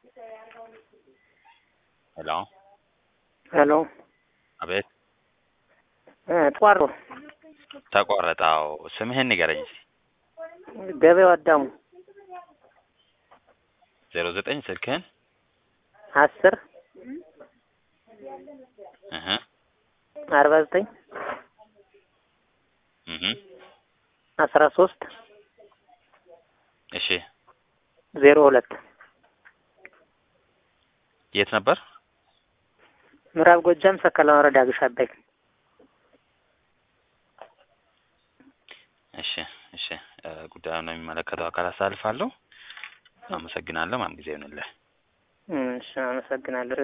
ሄሎ ሄሎ አቤት እ ተቋርጦ ተቋረጠ። አዎ ስምህን ንገረኝ እስኪ። ገበያው አዳሙ ዜሮ ዘጠኝ ስልክህን አስር እህ አርባ ዘጠኝ እህ አስራ ሶስት እሺ ዜሮ ሁለት የት ነበር? ምዕራብ ጎጃም ሰከላ ወረዳ ግሽ አባይ እሺ እሺ እ ጉዳዩን ነው የሚመለከተው አካል አሳልፋለሁ። አመሰግናለሁ። ማን ጊዜ ይሆንልህ። እሺ አመሰግናለሁ።